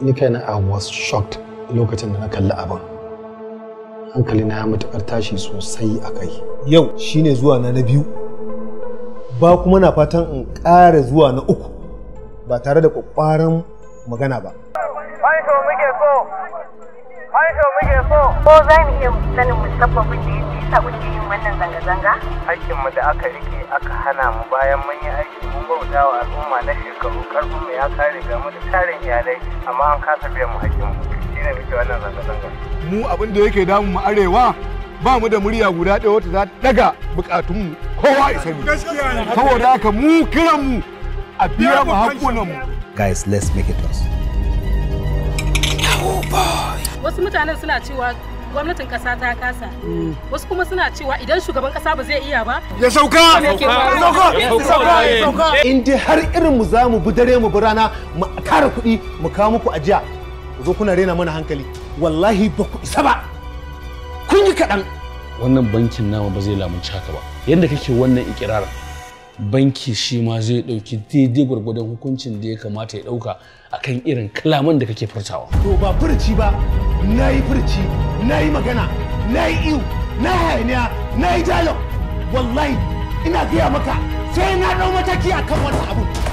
ni kaina I was shocked lokacin da na kalli abin hankali na ya matukar tashi sosai a kai yau shine zuwa na na biyu ba kuma na fatan in ƙara zuwa na uku ba tare da ƙwaƙwaran magana ba Fansho muke so! Fansho muke so! Ko za mu iya sanin musabbabin da ya sa kuke yin wannan zanga-zanga? Hakkinmu da aka rike aka hana mu bayan mun yi aiki mun bauta wa al'umma na shekaru karfin mu ya kare ga mu da tarin iyalai amma an kasa biyan mu hakkinmu. Shi ne muke wannan zanga-zanga. mu abin da yake damu mu arewa ba mu da murya guda ɗaya wata za ta daga bukatunmu kowa isa ne saboda haka mu kiran mu a biya mu hakkunan mu guys let's make it us wasu mutanen suna cewa gwamnatin kasa ta kasa wasu kuma suna cewa idan shugaban kasa ba zai iya ba ya sauka in dai har irin mu za mu bi dare mu bi rana mu kara kuɗi mu kawo muku ajiya ku zo kuna rena mana hankali wallahi ba ku isa ba kun yi kaɗan wannan bankin nama ba zai lamunci haka ba yadda kake wannan ikirarin banki shi ma zai ɗauki daidai gwargwadon hukuncin da ya kamata ya ɗauka akan irin kalaman da kake furtawa to ba furci ba na yi furci na yi magana na yi iyu na yi hayaniya na yi dialogue wallahi ina gaya maka sai na ɗau mataki akan wannan abu